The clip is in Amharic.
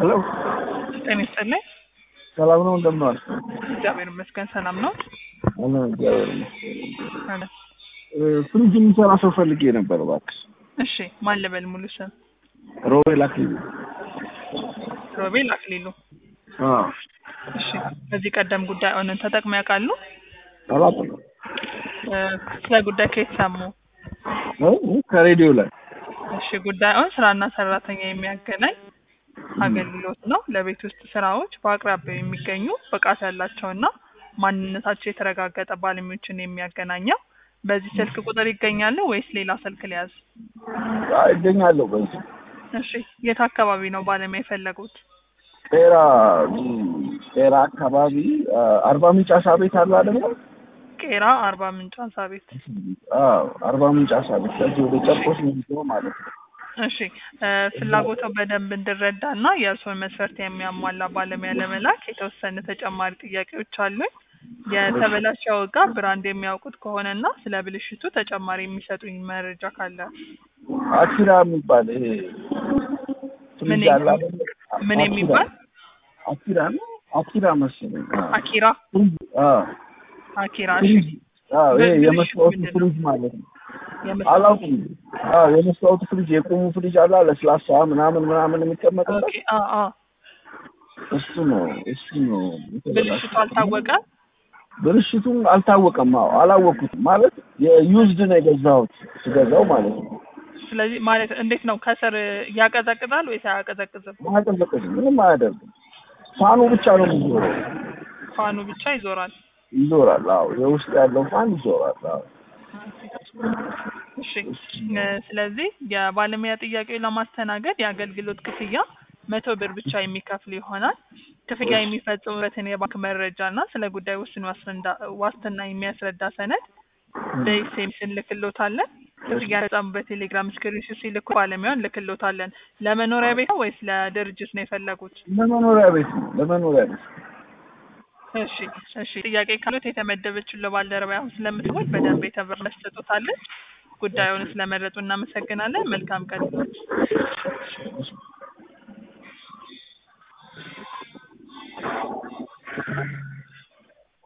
ሄሎ ጤና ይስጥልኝ። ሰላም ነው? እንደምን ዋል? እግዚአብሔር ይመስገን ሰላም ነው። አለ እግዚአብሔር ይመስገን። አለ። እ፣ ፍሪጅ የሚሰራ ሰው ፈልጌ ነበር እባክሽ። እሺ ማን ልበል? ሙሉ ስም ሮቤል አክሊሉ። ሮቤል አክሊሉ። አዎ እሺ ከዚህ ቀደም ጉዳዩን ተጠቅመው ያውቃሉ? አላውቅም። እ፣ ስለ ጉዳይ ከየት ሰሙ? እ፣ ከሬዲዮ ላይ እሺ ጉዳዩን ስራና ሰራተኛ የሚያገናኝ አገልግሎት ነው። ለቤት ውስጥ ስራዎች በአቅራቢያው የሚገኙ ብቃት ያላቸውና ማንነታቸው የተረጋገጠ ባለሙያዎችን የሚያገናኘው። በዚህ ስልክ ቁጥር ይገኛሉ ወይስ ሌላ ስልክ ሊያዝ? አይ፣ እገኛለሁ በዚህ እሺ የት አካባቢ ነው ባለሙያ የፈለጉት? ጤራ ጤራ አካባቢ አ፣ አርባ ምንጭ አሳ ቤት አለ አይደለ? ቄራ አርባ ምንጭ አንሳ ቤት። አዎ አርባ ምንጭ አሳ ቤት ከዚህ ወደ ጨርቆስ የሚገባ ማለት ነው። እሺ እ፣ ፍላጎቶ በደንብ እንድረዳ እና የእርስዎን መስፈርት የሚያሟላ ባለሙያ ለመላክ የተወሰነ ተጨማሪ ጥያቄዎች አሉኝ። የተበላሸው እቃ ብራንድ የሚያውቁት ከሆነ እና ስለ ብልሽቱ ተጨማሪ የሚሰጡኝ መረጃ ካለ አኪራ የሚባል ይሄ ምን ፍሪጅ አለ አይደለ? ምን አኪራ። የሚባል አኪራ ነው አኪራ መሰለኝ። አዎ። አኪራ ፍሪጅ አዎ አኪራ እሺ ፍሪጅ አዎ ይሄ ብልሽቱ የመስታወቱ ምንድን ነው? ፍሪጅ ማለት ነው። የምስ- አላውቅም። አዎ የመስታወቱ ፍሪጅ የቁሙ ፍሪጅ አለ ለስላሳ ምናምን ምናምን የሚቀመጥበት ኦኬ አ አ እሱ ነው እሱ ነው ብልሽቱ አልታወቀም። ብልሽቱም አልታወቀም። አዎ አላወቅኩትም። ማለት የዩዝድ ነው የገዛሁት ስገዛው ማለት ነው። ስለዚህ ማለት እንዴት ነው ከስር ያቀዘቅዛል ወይስ አያቀዘቅዝም? አያቀዘቅዝም፣ ምንም አያደርግም። ፋኑ ብቻ ነው የሚዞረው። ፋኑ ብቻ ይዞራል። ይዞራል። አዎ የውስጥ ያለው ፋን ይዞራል። አዎ እሺ እ፣ ስለዚህ የባለሙያ ጥያቄው ለማስተናገድ የአገልግሎት ክፍያ መቶ ብር ብቻ የሚከፍሉ ይሆናል። ክፍያ የሚፈጽሙበትን የባንክ መረጃ እና ስለ ጉዳይ ውስን ዋስትና- ዋስትና የሚያስረዳ ሰነድ በኤስኤምኤስ እንልክሎታለን። ክፍያ ፈጻሙ በቴሌግራም ስክሪንሾት ሲልኩ ባለሙያውን እንልክሎታለን። ለመኖሪያ ቤት ነው ወይስ ለድርጅት ነው የፈለጉት? ለመኖሪያ ቤት ነው ለመኖሪያ ቤት እሺ እሺ ጥያቄ ካሉት የተመደበችው ለባልደረባ አሁን ስለምትሆን በደንብ የተብር መስጠቶታለን። ጉዳዩን ስለመረጡ እናመሰግናለን። መልካም ቀን።